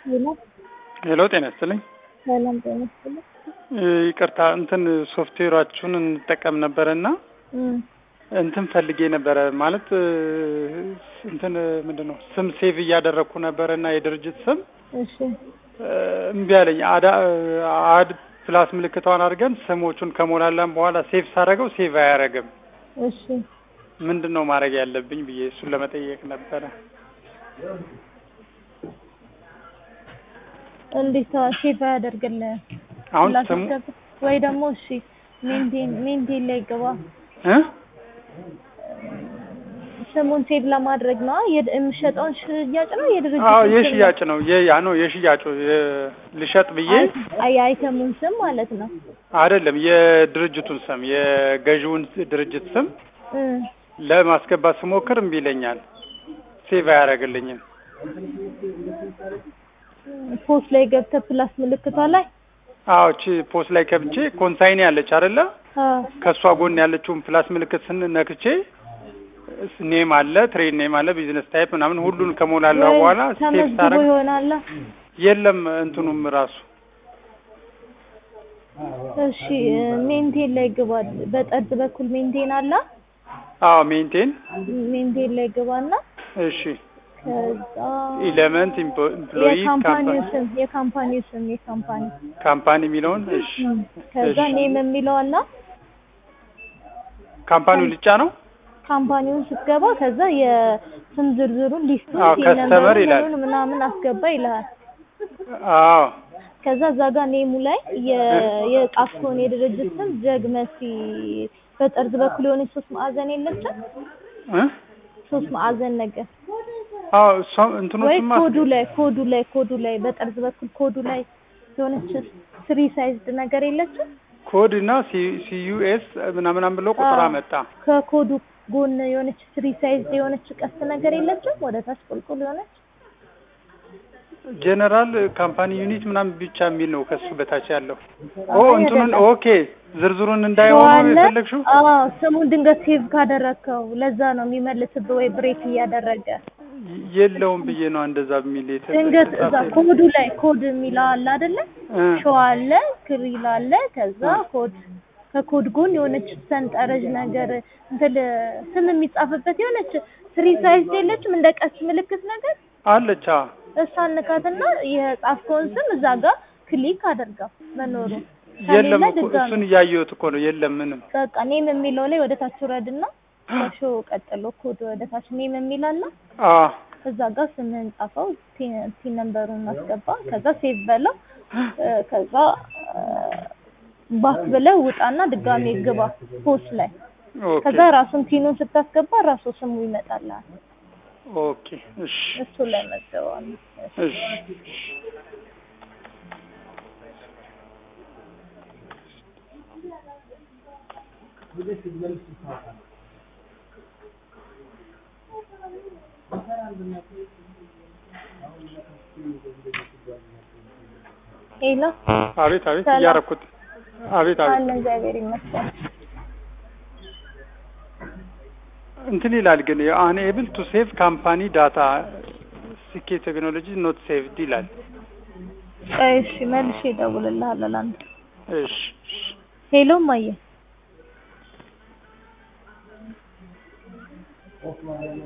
ሄሎ ሄሎ ጤና ይስጥልኝ። ሰላም ጤና ይስጥልኝ። ይቅርታ እንትን ሶፍትዌራችሁን እንጠቀም ነበረ እና እም፣ እንትን ፈልጌ ነበረ ማለት እንትን ምንድን ነው ስም ሴቭ እያደረግኩ ነበረ እና የድርጅት ስም እሺ እምቢ አለኝ። አዳ አድ ፕላስ ምልክቷን አድርገን ስሞቹን ከሞላላን በኋላ ሴቭ ሳደርገው ሴቭ አያደርግም። እሺ ምንድን ነው ማድረግ ያለብኝ ብዬ እሱን ለመጠየቅ ነበረ። እንዴት ሰው ሴቭ አያደርግልህ? አሁን ስሙ ላስገባ ወይ ደግሞ እሺ ሜንቴን ሜንቴን ላይ ግባ። እ ስሙን ሴቭ ለማድረግ ነው የድ- የምሸጠውን ሽያጭ ነው የድርጅት አዎ የሽያጭ ነው የ- ያ ነው የሽያጩ የ- ልሸጥ ብዬ አይተሙን ስም ማለት ነው። አይደለም የድርጅቱን ስም የገዢውን ድርጅት ስም እ ለማስገባት ስሞክር እምቢ ይለኛል። ሴቭ አያደርግልኝም። ፖስት ላይ ገብተህ ፕላስ ምልክቷ ላይ አዎ እቺ ፖስት ላይ ከብቼ ኮንሳይኒ ያለች አይደለ? አዎ ከእሷ ጎን ያለችውን ፕላስ ምልክት ስንነክቼ ኔም አለ፣ ትሬድ ኔም አለ፣ ቢዝነስ ታይፕ ምናምን ሁሉን ከሞላላ ወይ በኋላ ሴቭ ተመዝግቦ ሳደርግ ይሆናል። የለም እንትኑም ራሱ እሺ ሜንቴን ላይ ግባ። በጠርዝ በኩል ሜንቴን አለ። አዎ ሜንቴን ሜንቴን ላይ ግባና እሺ ከዛ ኢለመንት ኢምፕሎይ የካምፓኒው ስም የካምፓኒው ስም የካምፓኒ ካምፓኒ የሚለውን እሺ ከዛ እሺ። ኔም የሚለው አለ። ካምፓኒው ልጫ ነው ካምፓኒውን ስትገባ ከዛ የስም ዝርዝሩን ሊስቱን አዎ፣ ሲል ከስተመር ነምበሩን ይላል። ምኑን ምናምን አስገባ ይልሃል። አዎ ከዛ እዛ ጋር ኔሙ ላይ የ- የጻፍከውን የድርጅት ስም ጀግመሲ በጠርዝ በኩል የሆነች ሶስት ማዕዘን የለችም? እ ሶስት ማዕዘን ነገር አዎ እሷ ወይ እንትኖችማ ኮዱ ላይ ኮዱ ላይ ኮዱ ላይ በጠርዝ በኩል ኮዱ ላይ የሆነች ስሪ ሳይዝድ ነገር የለችም? ኮድ እና ሲዩኤስ ምናምናም ብሎ ቁጥር አዎ። አመጣ። ከኮዱ ጎን የሆነች ስሪ ሳይዝድ የሆነች ቀስት ነገር የለችም? ወደ ታች ቁልቁል የሆነች ጀነራል ካምፓኒ ዩኒት ምናምን ብቻ የሚል ነው ከሱ በታች ያለው። ኦ አይ እንትኑን አይደለም። ኦኬ ዝርዝሩን እንዳይሆኑ ዋለ የፈለግሽው አዎ ስሙን ድንገት ሴቭ ካደረግከው ለዛ ነው የሚመልስብህ ወይ ብሬክ እያደረገ የለውም ብዬ ነው እንደዛ የሚል የተ- ድንገት እዛ የተጻፈ- ኮዱ ላይ ኮድ የሚለው አለ አይደለ? እ ሾው አለ ክሪል አለ ከዛ ኮድ ከኮድ ጎን የሆነች ሰንጠረዥ ነገር እንትን ስም የሚጻፍበት የሆነች ስሪ ሳይዝ የለችም እንደ ቀስ ምልክት ነገር አለች። አዎ እሷን ንካትና የጻፍከውን ስም እዛ ጋር ክሊክ አድርገው መኖሩ የለም ከሌለ እኮ ድጋሚ እሱን እያየሁት እኮ ነው። የለም ምንም። በቃ ኔም የሚለው ላይ ወደ ታች ውረድና ከሾው ቀጥሎ ኮድ ወደ ታች ኔም የሚል አለ አዎ እዛ ጋር ስምህን ጻፈው ቲን ቲን ነምበሩን አስገባ ከዛ ሴቭ በለው እ፣ ከዛ ባክ ብለህ ውጣና ድጋሜ ግባ ፖስት ላይ ኦኬ ከዛ ራሱን ቲኑን ስታስገባ ራሱ ስሙ ይመጣልሃል ኦኬ እሺ እሱ ላይ መዘዋል እሺ ሄሎ አቤት አቤት ሰላም። እያረኩት አቤት አቤት አለ እግዚአብሔር ይመስገን እንትን ይላል ግን አንኤብል ቱ ሴቭ ካምፓኒ ዳታ ሲኬ ቴክኖሎጂ ኖት ሴቭድ ይላል። ቆይ እሺ መልሼ እደውልልሃለሁ ለአንተ እሺ እሺ ሄሎ ማየ